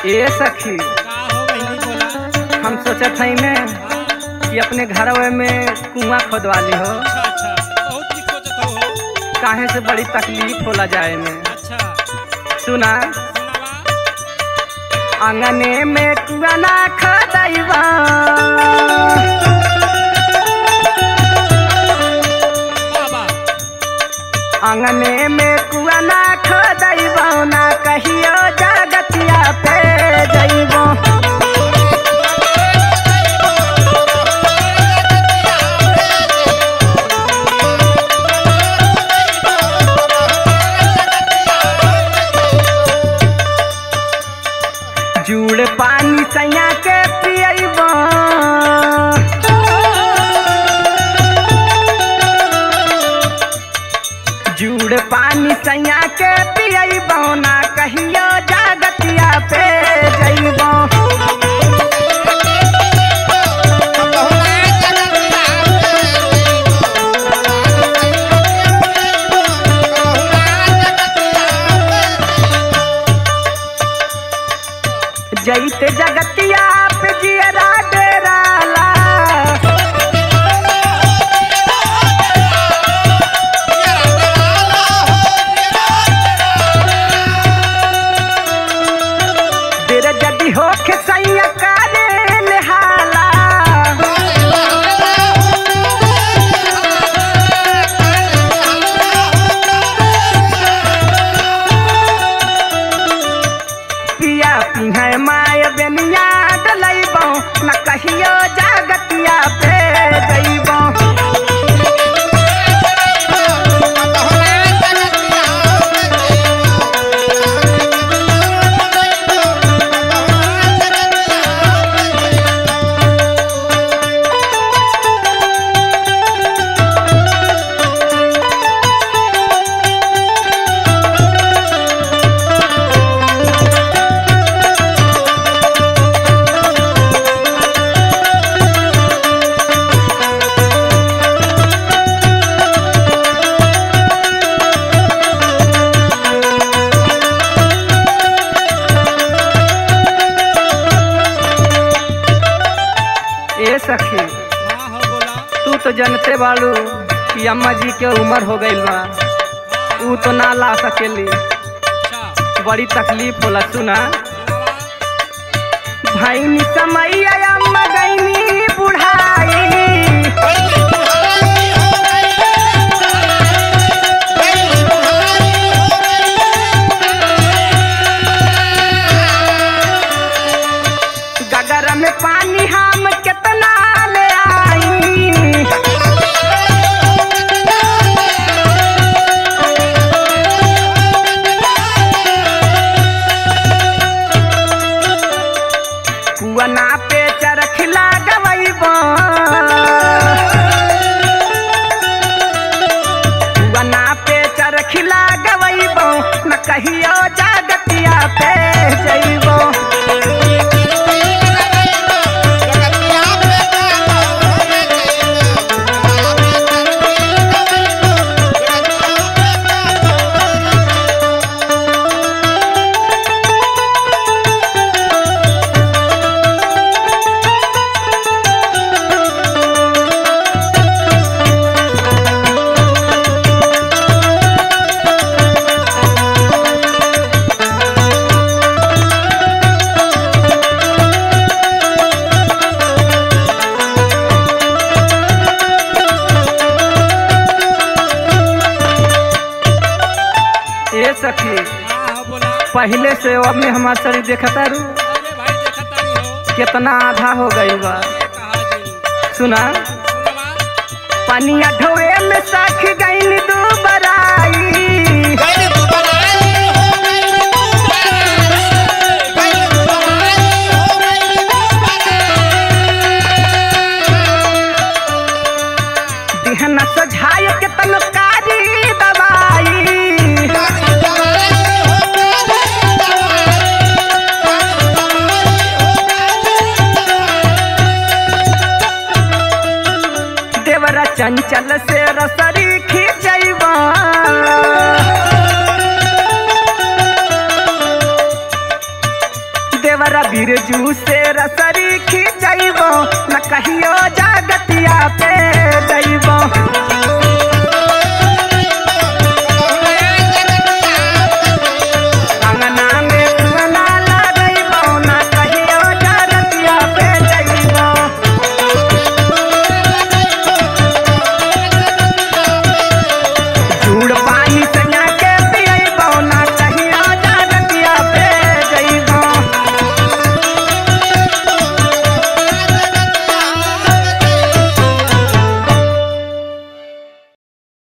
ए सखी का हो बहिनी बोला हम सोचत हई ने कि अपने घरवे में कुआं खोदवा ली हो अच्छा अच्छा बहुत कुछ सोचत हो काहे से बड़ी तकलीफ होला जाए में अच्छा सुना सुनावा अंगने में कुआं ना खोदैबा बाबा अंगने में कुआं ना खोदैबा ना कहियो जगतिया पे जइबो जुड़ पानी सैया के पियबो जुड़ पानी सैया के पियबो ना कहियो जागतिया पे जइबो जइते जगतिया पे जियरा डेराला तेरे जदी होके सैया काले निहाला पिया पिहे माय बेनिया डलैबो न कहियो जागतिया पे जइबो ए सखी हाँ हो बोला तू तो जानते बाड़ू कि अम्मा जी के उम्र हो गईल बा ऊ तो ना ला सकेली अच्छा बड़ी तकलीफ होला सुना सुनावा भैनी समैया अम्मा गईनी बुढ़ाई गगर में पानी हम कितना ले आई कुआना पे चरखिला गवैबो कुआना पे चरखिला गवैबो न कहियो जागतिया पे जइबो ए सखी हाँ हो बोला पहले से अब में हमार शरीर देखता रू अरे भाई देखा तारी हो कितना आधा हो गई बा ये कहा जी सुना सुनावा पनिया ढोए में सख गईन दू बराई दिहना सझाय के तनकारी दवाई देवरा चंचल से रसरी खींचैबा देवरा तोरा बिरजू से रसरी खिंचैबो न कहियो जागतिया पे दैबो